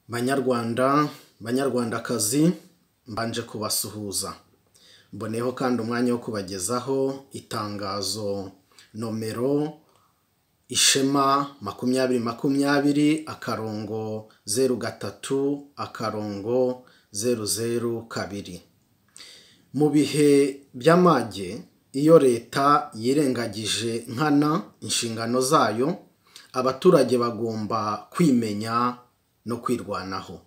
banyarwanda banyarwandakazi mbanje kubasuhuza mboneyeho kandi umwanya wo kubagezaho itangazo nomero ishema makumyabiri makumyabiri akarongo zeru gatatu akarongo zeru zeru kabiri mu bihe by'amage iyo leta yirengagije nkana inshingano zayo abaturage bagomba kwimenya no kwirwanaho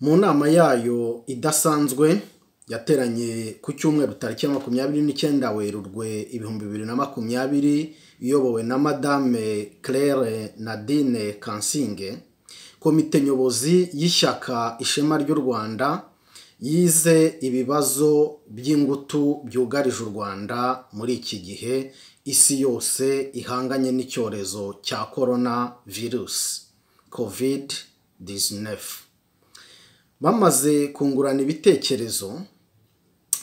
mu nama yayo idasanzwe yateranye ku cyumweru tariki ya makumyabiri n'icyenda werurwe ibihumbi bibiri na makumyabiri iyobowe na madame claire nadine kansinge komite nyobozi y'ishyaka ishema ry'u rwanda yize ibibazo by'ingutu byugarije u rwanda muri iki gihe isi yose ihanganye n'icyorezo cya korona virusi covid 19 bamaze kungurana ibitekerezo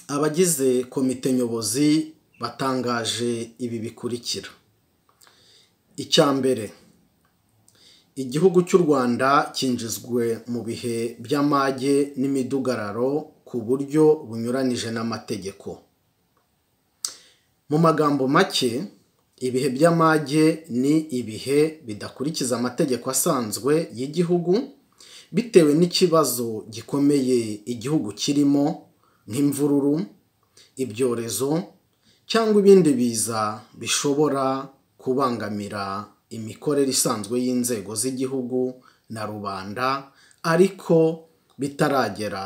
abagize komite nyobozi batangaje ibi bikurikira icya mbere igihugu cy'u rwanda cyinjizwe mu bihe by'amage n'imidugararo ku buryo bunyuranije n'amategeko mu magambo make ibihe by'amage ni ibihe bidakurikiza amategeko asanzwe y'igihugu bitewe n'ikibazo gikomeye igihugu kirimo nk'imvururu ibyorezo cyangwa ibindi biza bishobora kubangamira imikorere isanzwe y'inzego z'igihugu na rubanda ariko bitaragera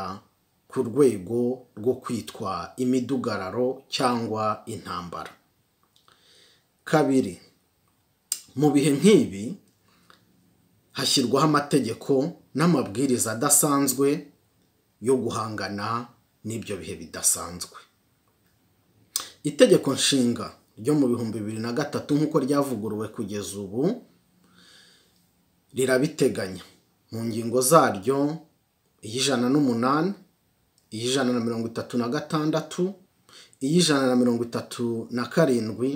ku rwego rwo kwitwa imidugararo cyangwa intambara kabiri mu bihe nk'ibi hashyirwaho amategeko n'amabwiriza adasanzwe yo guhangana n'ibyo bihe bidasanzwe itegeko nshinga ryo mu bihumbi bibiri na gatatu nk'uko ryavuguruwe kugeza ubu rirabiteganya mu ngingo zaryo iy'ijana n'umunani iy'ijana na mirongo itatu na gatandatu iy'ijana na mirongo itatu na karindwi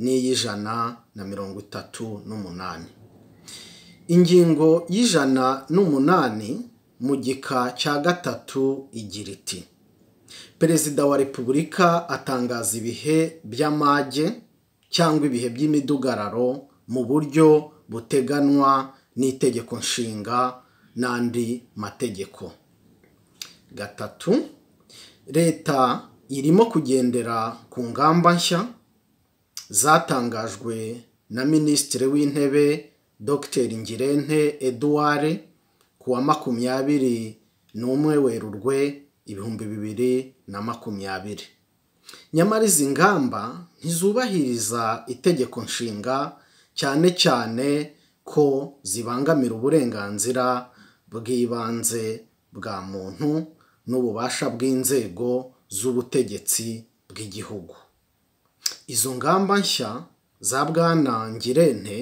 n'iy'ijana na mirongo itatu n'umunani ingingo y'ijana n'umunani mu gika cya gatatu igira iti perezida wa repubulika atangaza ibihe by'amage cyangwa ibihe by'imidugararo mu buryo buteganywa n'itegeko nshinga n'andi mategeko gatatu leta irimo kugendera ku ngamba nshya zatangajwe na minisitiri w'intebe dr ngirente eduard ku wa makumyabiri n'umwe werurwe ibihumbi bibiri na makumyabiri nyamara izi ngamba ntizubahiriza itegeko nshinga cyane cyane ko zibangamira uburenganzira bw'ibanze bwa muntu n'ububasha bw'inzego z'ubutegetsi bw'igihugu izo ngamba nshya za bwana ngirente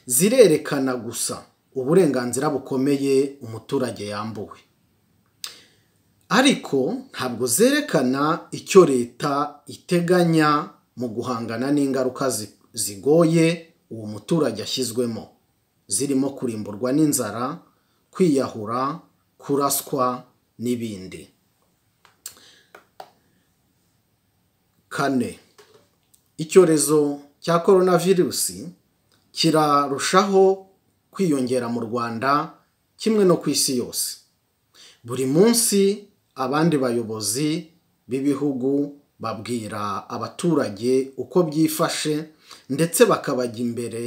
zirerekana gusa uburenganzira bukomeye umuturage yambuwe ariko ntabwo zerekana icyo leta iteganya mu guhangana n'ingaruka zigoye uwo muturage ashyizwemo zirimo kurimburwa n'inzara kwiyahura kuraswa n'ibindi kane icyorezo cya korona virusi kirarushaho kwiyongera mu rwanda kimwe no ku isi yose buri munsi abandi bayobozi b'ibihugu babwira abaturage uko byifashe ndetse bakabajya imbere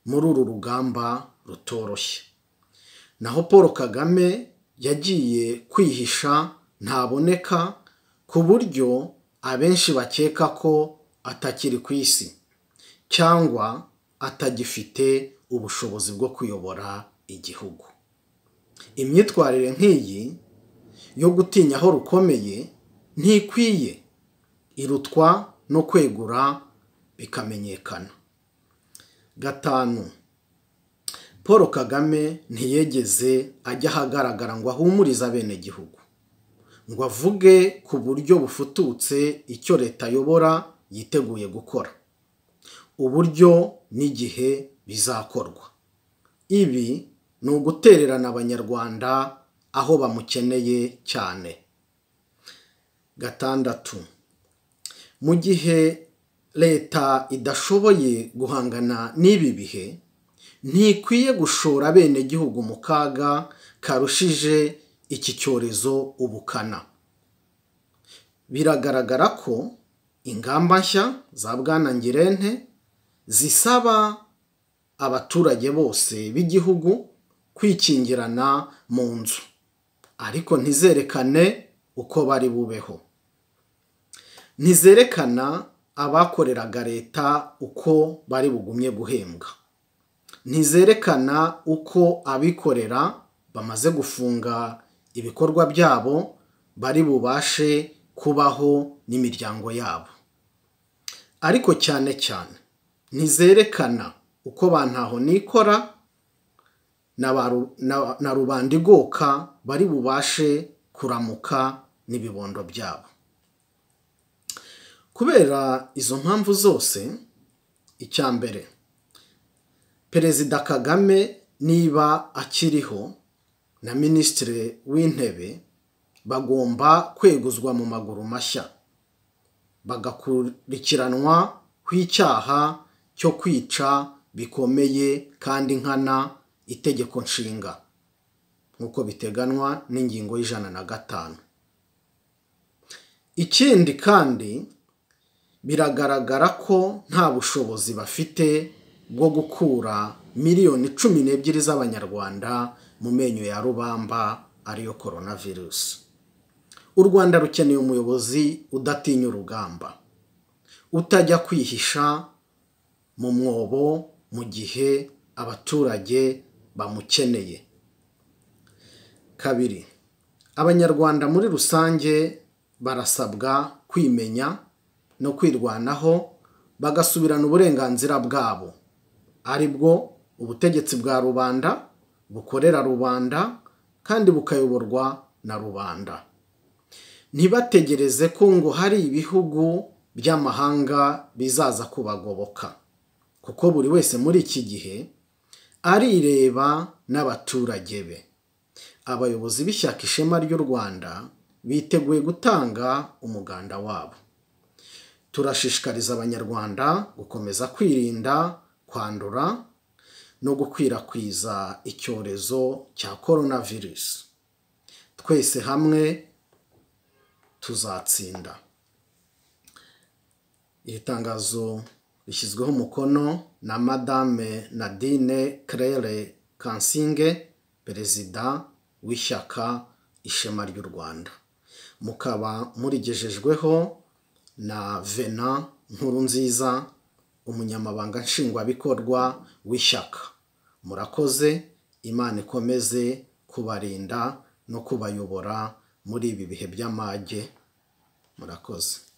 muri uru rugamba rutoroshye naho paul kagame yagiye kwihisha ntaboneka ku buryo abenshi bakeka ko atakiri ku isi cyangwa atagifite ubushobozi bwo kuyobora igihugu imyitwarire nk'iyi yo gutinya aho rukomeye ntikwiye irutwa no kwegura bikamenyekana gatanu paul kagame ntiyegeze ajya ahagaragara ngo ahumurize abenegihugu ngo avuge ku buryo bufututse icyo leta ayobora yiteguye gukora uburyo n'igihe bizakorwa ibi ni ugutererana abanyarwanda aho bamukeneye cyane gatandatu mu gihe leta idashoboye guhangana n'ibi bihe ntikwiye gushora abenegihugu mu kaga karushije iki cyorezo ubukana biragaragara ko ingamba nshya za bwana ngirente zisaba abaturage bose b'igihugu kwikingirana mu nzu ariko ntizerekane uko bari bubeho ntizerekana abakoreraga leta uko bari bugumye guhembwa ntizerekana uko abikorera bamaze gufunga ibikorwa byabo bari bubashe kubaho n'imiryango yabo ariko cyane cyane ntizerekana uko ba ntaho nikora na rubanda igoka bari bubashe kuramuka n'ibibondo byabo kubera izo mpamvu zose icya mbere perezida kagame niba akiriho na minisitiri w'intebe bagomba kweguzwa mu maguru mashya bagakurikiranwa ku icyaha cyo kwica bikomeye kandi nkana itegeko nshinga nk'uko biteganywa n'ingingo y'ijana na gatanu ikindi kandi biragaragara ko nta bushobozi bafite bwo gukura miliyoni cumi n'ebyiri z'abanyarwanda mu menyo ya rubamba ariyo korona virusi u rwanda rukeneye umuyobozi udatinya urugamba utajya kwihisha mu mwobo mu gihe abaturage bamukeneye kabiri abanyarwanda muri rusange barasabwa kwimenya no kwirwanaho bagasubirana uburenganzira bwabo ari bwo ubutegetsi bwa rubanda bukorera rubanda kandi bukayoborwa na rubanda ntibategereze ko ngo hari ibihugu by'amahanga bizaza kubagoboka kuko buri wese muri iki gihe arireba n'abaturage be abayobozi b'ishyaka ishema ry'u rwanda biteguye gutanga umuganda wabo turashishikariza abanyarwanda gukomeza kwirinda kwandura no gukwirakwiza icyorezo cya korona virusi twese hamwe tuzatsinda iri tangazo rishyizweho umukono na madame nadine claire kansinge perezida w'ishyaka ishema ry'u rwanda mukaba murigejejweho na vena nkuru nziza umunyamabanga nshingwabikorwa w'ishyaka murakoze imana ikomeze kubarinda no kubayobora muri ibi bihe by'amage murakoze